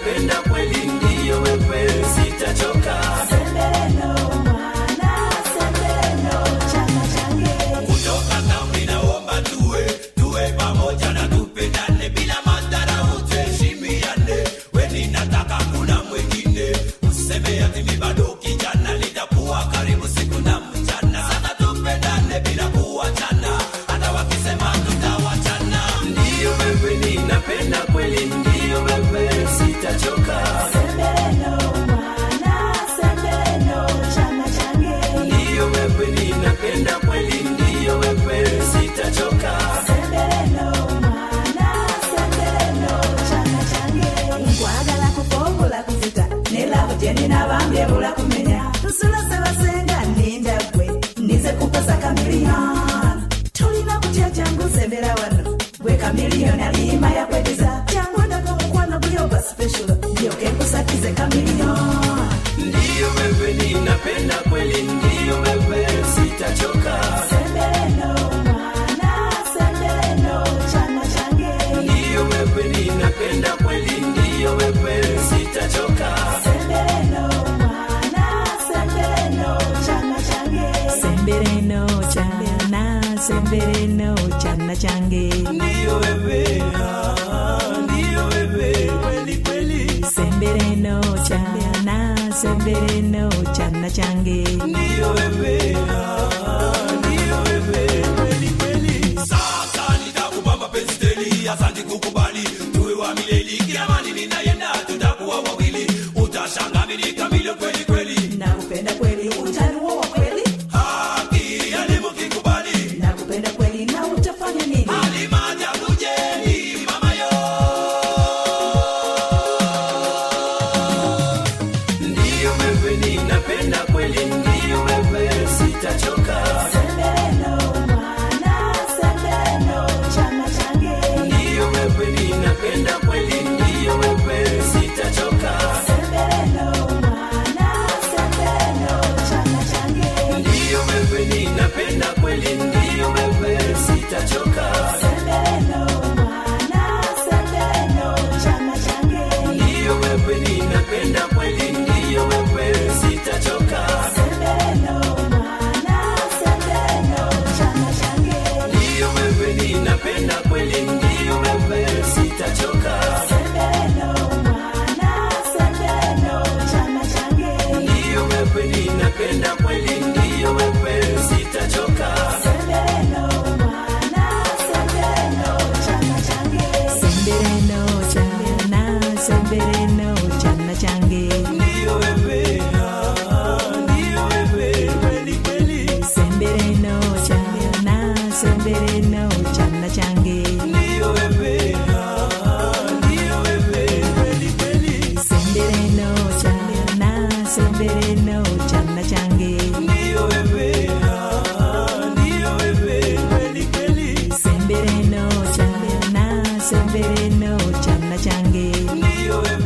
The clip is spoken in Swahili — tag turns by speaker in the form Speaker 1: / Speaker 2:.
Speaker 1: napenda kweli ndiyo wewe sitachoka kutoka kambi naomba tuwe tuwe pamoja na tupendane bila madhara uteshimiane weni nataka kuna mwingine useme ati mi bado kijana litakuwa karibu siku na mchana sasa tupendane bila kuwachana hata wakisema tutawachana ndiyo wewe ninapenda kweli ndiyo wewe sitachoka ndiyo wewe ninapenda kweli ndiyo wewe sitachoka
Speaker 2: nkwagala kufombula kuzita nelabo gyeninabambye bula kumenya tusula sebasenga ninda gwe nize kukosa kamiliyoni tulina kutya jangu sembera wano gwe kamiliyoni aliyima yakwediza jangu ndaga omukwano guli oba special ndyoke nkusakize kamiliyoni
Speaker 1: ndiyo wewe ninapenda kweli ndiyo wewe sitachoka
Speaker 2: sembereno mwana sembereno chana change
Speaker 1: ndiyo wewe ninapenda kweli ndiyo wewe sitachoka
Speaker 2: sembereno mwana sembereno chana change sembereno chana sembereno chana change
Speaker 1: ndiyo wewe ah, ndiyo wewe kweli kweli
Speaker 2: sembereno chana sembereno chana change
Speaker 1: ndiyo wewe ah, ndiyo wewe kweli kweli sasa nitakupa mapenzi teli asante kukubali tuwe wa milele kila mali ninayenda tutakuwa wawili utashanga mimi kamili kweli kweli
Speaker 2: nakupenda kweli utanuo wa kweli
Speaker 1: haki elimu kikubali
Speaker 2: nakupenda kweli na utafanya nini
Speaker 1: alimaja kujeni mama yo ndiyo wewe ninapenda kweli ndiyo wewe sitachoka
Speaker 2: sembereno mwana sembereno chana change
Speaker 1: ndiyo wewe ninapenda kweli ndiyo wewe sitachoka
Speaker 2: sembereno mwana sembereno chana change
Speaker 1: ndiyo wewe ninapenda kweli ndiyo wewe sitachoka
Speaker 2: sembereno mwana sembereno chana change
Speaker 1: ndiyo wewe ninapenda kweli ndiyo wewe sitachoka
Speaker 2: sembereno mwana sembereno chana change
Speaker 1: ndiyo wewe ninapenda kweli ndiyo wewe sitachoka
Speaker 2: sembereno mwana sembereno chana change
Speaker 1: ndiyo wewe ninapenda kweli ndiyo wewe sitachoka
Speaker 2: sembereno mwana sembereno chana change sembereno chana sembereno chana change
Speaker 1: ndiyo wewe ah, ndiyo wewe kweli kweli
Speaker 2: sembereno chana sembereno chana change
Speaker 1: ndiyo wewe ah, ndiyo wewe kweli kweli
Speaker 2: sembereno chana sembereno chana change
Speaker 1: ndiyo wewe ah, ndiyo wewe kweli kweli
Speaker 2: sembereno chana sembereno chana change
Speaker 1: ndiyo wewe